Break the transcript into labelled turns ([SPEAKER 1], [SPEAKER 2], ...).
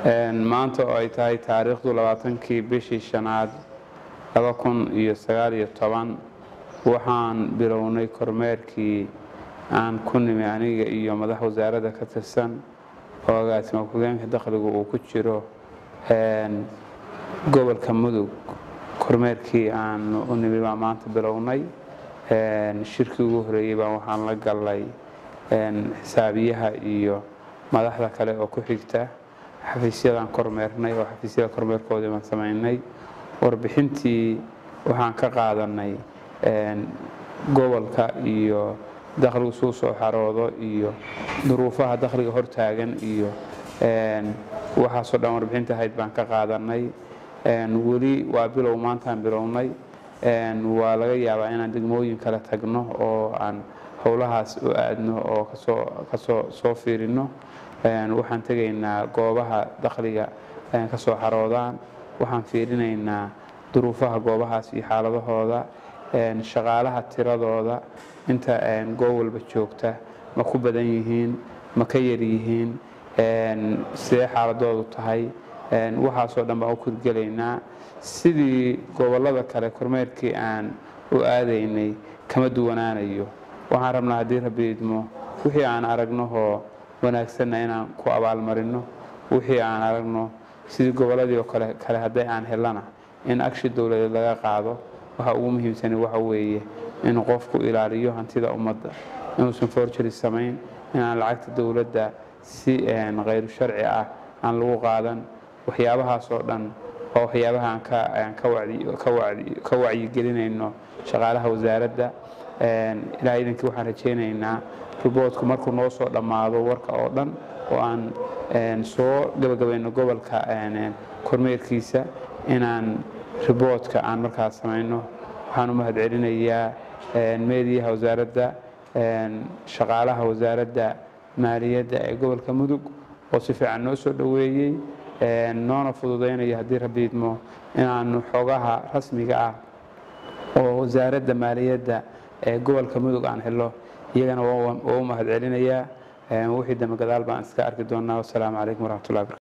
[SPEAKER 1] maanta oo ay tahay taariikhdu labaatankii bishii shanaad laba kun iyo sagaal iyo toban waxaan bilownay kormeerkii aan ku nimi aniga iyo madax wasaaradda ka tirsan oo agaasima ku-geenka dakhligu uu ku jiro gobolka mudug kormeerkii aan u nimi baa maanta bilownay shirkii ugu horeeyey baa waxaan la galnay xisaabiyaha iyo madaxda kale oo ku xigta xafiisyadaan kormeernay oo xafiisyada kormeerkoodii baan samaynay warbixintii waxaan ka qaadanay gobolka iyo dakhligu suu soo xaroodo iyo duruufaha dakhliga hortaagan iyo waxaasoo dhan warbixinta ahayd baan ka qaadanay weli waa bilow maantaan bilownay waa laga yaabaa inaan degmooyin kale tagno oo aan howlahaas u aadno oo kasoo soo fiirino waxaan tegaynaa goobaha dakhliga kasoo xaroodaan waxaan fiirinaynaa duruufaha goobahaas iyo xaaladahooda shaqaalaha tiradooda inta goob walba joogta ma ku badan yihiin ma ka yar yihiin sidee xaaladoodu tahay waxaasoo dhan baan u kurgelaynaa sidii gobollada kale kormeerkii aan u aadaynay kama duwanaanayo waxaan rabnaa haddii rabbi idmo wixii aan aragnahoo wanaagsanna inaan ku abaalmarino wixii aan aragno sidii gobolladii oo kale kale hadday aan helana in agshi dowladeed laga qaado waxa ugu muhiimsani waxa weeye inuu qofku ilaaliyo hantida ummadda inuusan forjari samayn inaan lacagta dowladda si khayru sharci ah aan lagu qaadan waxyaabahaasoo dhan waa waxyaabaha aan ka wacyigelinayno shaqaalaha wasaaradda ilaa idankii waxaan rajaynaynaa riboortku markuu noo soo dhammaado warka oo dhan oo aan soo gabagabayno gobolka kormeerkiisa inaan riboortka aan markaas samayno waxaan u mahad celinayaa meediyaha wasaaradda shaqaalaha wasaaradda maaliyadda ee gobolka mudug oo si fiican noo soo dhoweeyey noona fududaynaya haddii rabbi idmo inaanu xogaha rasmiga ah oo wasaaradda maaliyadda ee gobolka mudug aan helo iyagana waa u mahad celinayaa wixii dambe gadaal baan iska arki doonaa wasalaamu calaykum waraxmatullahi barkatu